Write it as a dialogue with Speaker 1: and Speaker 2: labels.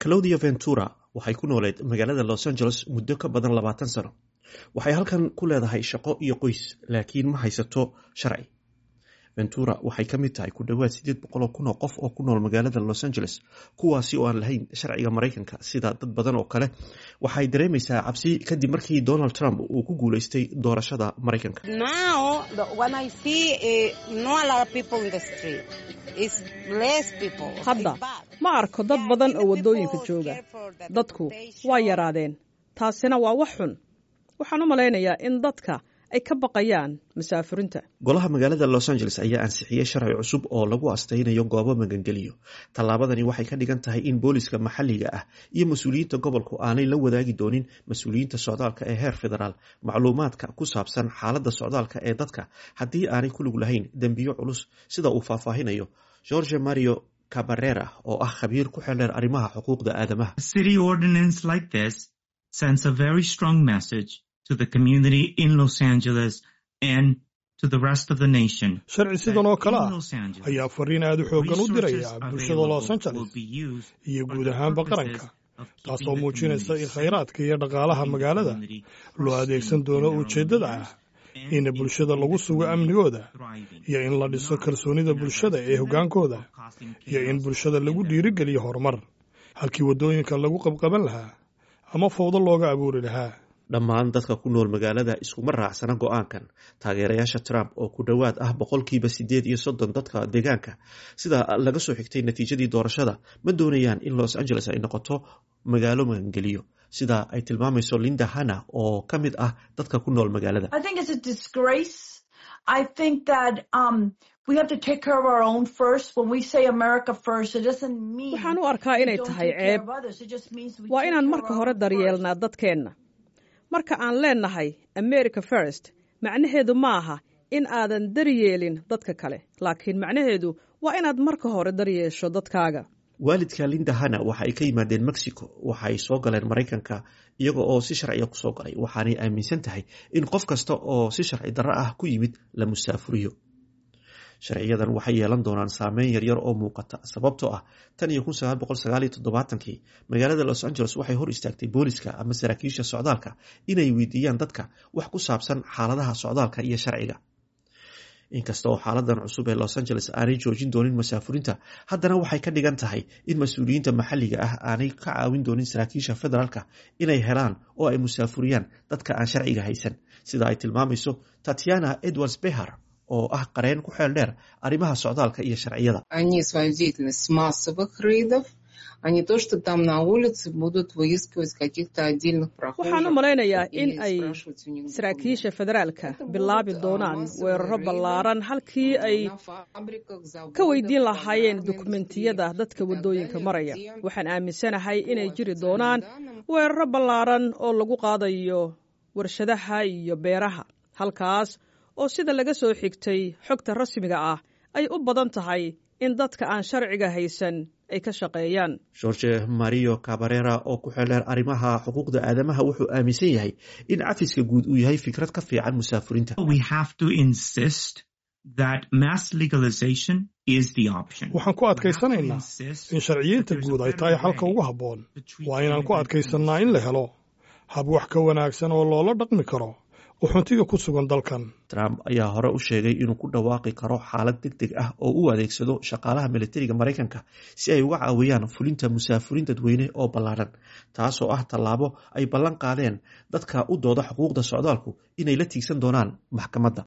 Speaker 1: claudia ventura waxay ku nooleed magaalada los angeles muddo ka badan labaatan sano waxay halkan ku leedahay shaqo iyo qoys laakiin ma haysato sharci ventura waxay ka mid tahay ku dhowaad siddeed boqol oo kun oo qof oo ku nool magaalada los angeles kuwaasi oo aan lahayn sharciga maraykanka sida dad badan oo kale waxay dareemaysaa cabsi kadib markii donald trump uu ku guuleystay doorashada maraykanka
Speaker 2: hadda ma arko dad badan oo waddooyinka jooga dadku waa yaraadeen taasina waa wax xun waxaan u malaynayaa in dadka ay ka baqayaan masaafurinta
Speaker 1: golaha magaalada los angeles ayaa ansixiyey sharci cusub oo lagu astaynayo goobo magangeliyo tallaabadani waxay ka dhigan tahay in booliska maxalliga ah iyo mas-uuliyiinta gobolku aanay la wadaagi doonin mas-uuliyiinta socdaalka ee heer federaal macluumaadka ku saabsan xaaladda socdaalka ee dadka haddii aanay ku lug lahayn dembiyo culus sida uu faahfaahinayo george mario cabarera oo ah khabiir ku xeldheer arrimaha xuquuqda aadamaha
Speaker 3: sharci sidan oo kale ah ayaa fariin aad u xooggan u diraya bulshada los angeles iyo guud ahaanba qaranka taasoo muujinaysa in khayraadka iyo dhaqaalaha magaalada loo adeegsan doono ujeeddada ah in bulshada lagu sugo amnigooda iyo in la dhiso kalsoonida bulshada ee hoggaankooda iyo in bulshada lagu dhiirigeliyo horumar halkii waddooyinka lagu qabqaban lahaa ama fowdo looga abuuri lahaa
Speaker 1: dhammaan dadka ku nool magaalada iskuma raacsana go-aankan taageerayaasha trump oo ku dhowaad ah boqolkiiba siddeed iyo soddon dadka deegaanka sida laga soo xigtay natiijadii doorashada ma doonayaan in los angeles ay noqoto magaalo magangeliyo sida ay tilmaamayso linda hanna oo ka mid ah dadka ku nool magaalada
Speaker 2: waxaan u arkaa inay tahay ceeb waa inaan marka hore daryeelnaa dadkeenna marka aan leennahay america first macnaheedu ma aha in aadan daryeelin dadka kale laakiin macnaheedu waa inaad marka hore daryeesho dadkaaga
Speaker 1: waalidka linda hanna waxa ay ka yimaadeen mexico waxaay soo galeen maraykanka iyaga oo si sharciya kusoo galay waxaanay aaminsan tahay in qof kasta oo si sharci darro ah ku yimid la musaafuriyo sharciyadan waxay yeelan doonaan saameyn yaryar oo muuqata sababtoo ah tan iyo kun sagaal boqol sagaal iyo toddobaatankii magaalada los angeles waxay hor istaagtay booliska ama saraakiisha socdaalka inay weydiiyaan dadka wax ku saabsan xaaladaha socdaalka iyo sharciga inkasta oo xaaladan cusub ee los angeles aanay joojin doonin masaafurinta haddana waxay ka dhigan tahay in mas-uuliyiinta maxalliga ah aanay ka caawin doonin saraakiisha federaalka inay helaan oo ay musaafuriyaan dadka aan sharciga haysan sida ay tilmaamayso tatiana edwards behar oo ah qareen ku xeel dheer arrimaha socdaalka iyo sharciyada
Speaker 2: waxaan u malaynayaa in ay saraakiisha federaalka bilaabi doonaan weeraro ballaaran halkii ay ka weydiin lahaayeen dukumentiyada dadka waddooyinka maraya waxaan aaminsanahay inay jiri doonaan weeraro ballaaran oo lagu qaadayo warshadaha iyo beeraha halkaas oo sida laga soo xigtay xogta rasmiga ah ay u badan tahay in dadka aan sharciga haysan ay ka shaqeeyaan
Speaker 1: george mario cabarera oo ku xeldheer arrimaha xuquuqda aadamaha wuxuu aaminsan yahay in cafiska guud uu yahay fikrad ka fiican musaafurinta
Speaker 3: waxaan ku adkaysanaynaa in sharciyiinta guud ay tahay xalka ugu habboon waa inaan ku adkaysannaa in la helo hab wax ka wanaagsan oo loola dhaqmi karo uxuntiga ku sugan dalkan
Speaker 1: trump ayaa hore u sheegay inuu ku dhawaaqi karo xaalad deg deg ah oo u adeegsado shaqaalaha militariga maraykanka si ay uga caawiyaan fulinta musaafurin dadweyne oo ballaaran taasoo ah tallaabo ay ballan qaadeen dadka u dooda xuquuqda socdaalku inay la tiigsan doonaan maxkamadda